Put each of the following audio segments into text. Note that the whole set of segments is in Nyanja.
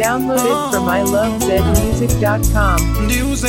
Downloaded from ilovezmusic.com. ndiuze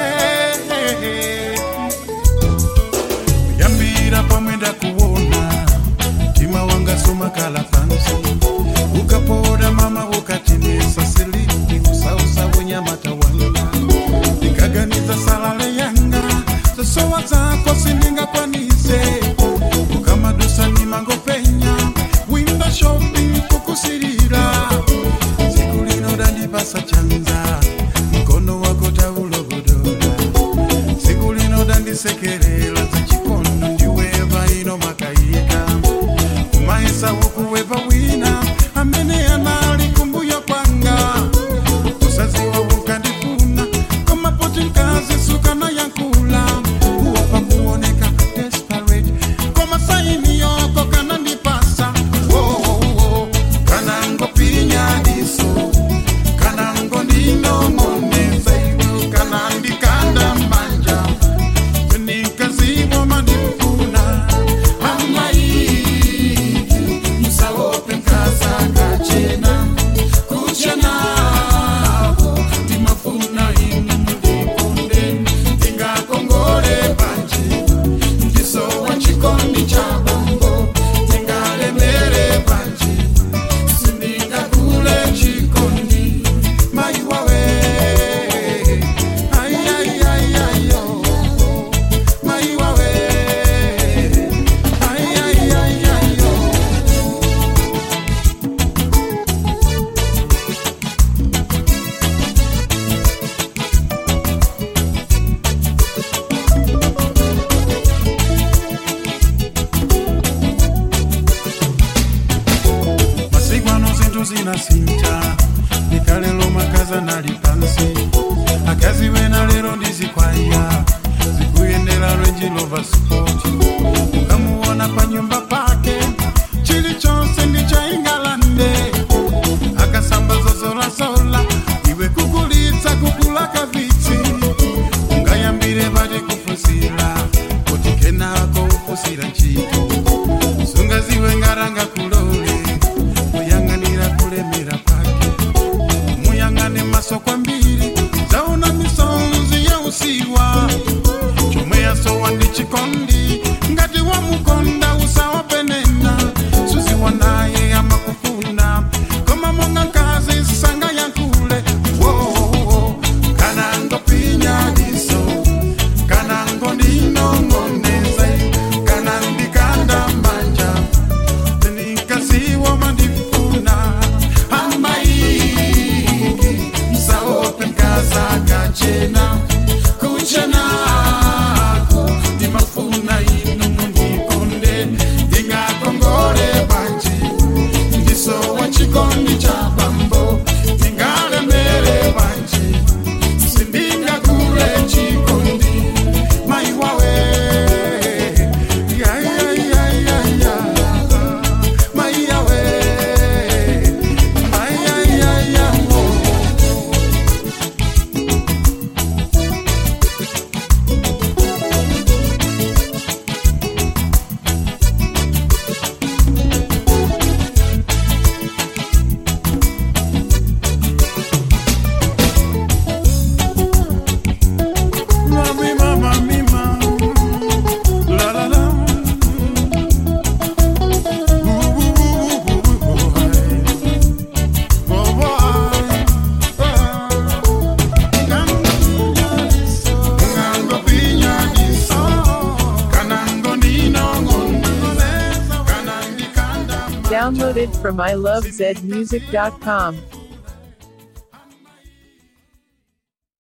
yambira pamwe ndakuona mtima wanga somakala pansi ukapoda mama ukatinisa silini usausa unyamata wanga ndikaganiza salale yanga zosowa zako sindingakwanise ukamadusa nimangopenya winda shopping kukusirira siku lino dandipasa chanza mkono wako taulobodola siku lino dandisekerera zachikono ndiweva ino makayika kumaesa wokuweva wina amene anali kumbuyo kwanga usaziwa ukandifuna komapoti mkazi sukana yankula uwapa kuoneka desperate koma saini yoko kanandipasa wowowo kanangopinya diso kanango ndinong'oneza iwe kanandikanda manja nikaziwa manifuna amai musawope nkasa kachena kuchenako ndimafuna inu mundikonde ndingakongole panje ndisowa chikondi cha bombo ndingalemere panje sindingakule chikondi mai wawe Ai, ai, ai, ai, oh. mai wawe Ai, ai, ai, ai, oh. masiku ano zinthu zinasinta nikalelo makaza nali pansi akazi wena lero ndizikwaya zikuyendera lwenjilova spoti ukamuona pa nyumba pake chilichonse ndi cha ingalande akasamba zozolazola iwe kukulitsa kukulaka vitsi ungayambire pati kufusira kuti kenako ufusira ntchito sungaziwe ngaranga kulole kuyang'anira kulemera kwake muyang'ane maso kwambiri zaona misonzi ya usiwa chomwe yasowa ndi chikondi ngati wamukonda usawapenena suziwa naye amakufuna koma monga nkazi sanga yankule wowowo kana ngopinya diso kana ngondinongoneza kana ndikanda mbanja nikasiwa mandifuna amaiki msaope nkasa kachena kuchenako ndimafuna inu mundikonde ndingakongole banji ndisowa chikondi cha bambo ndingalemere banji sindingakule chikondi mai wawe Ya, ya, ya, ya, ya. Mai yawe. Ai, ai, ai, ai, oh. Mami, mama, mima. La, la, la. Ooh, ooh, ooh, ooh, ooh, hey. Oh, boy. Kango pinya diso. Kanango ninongoneza. Kanandikanda Downloaded from ilovezmusic.com.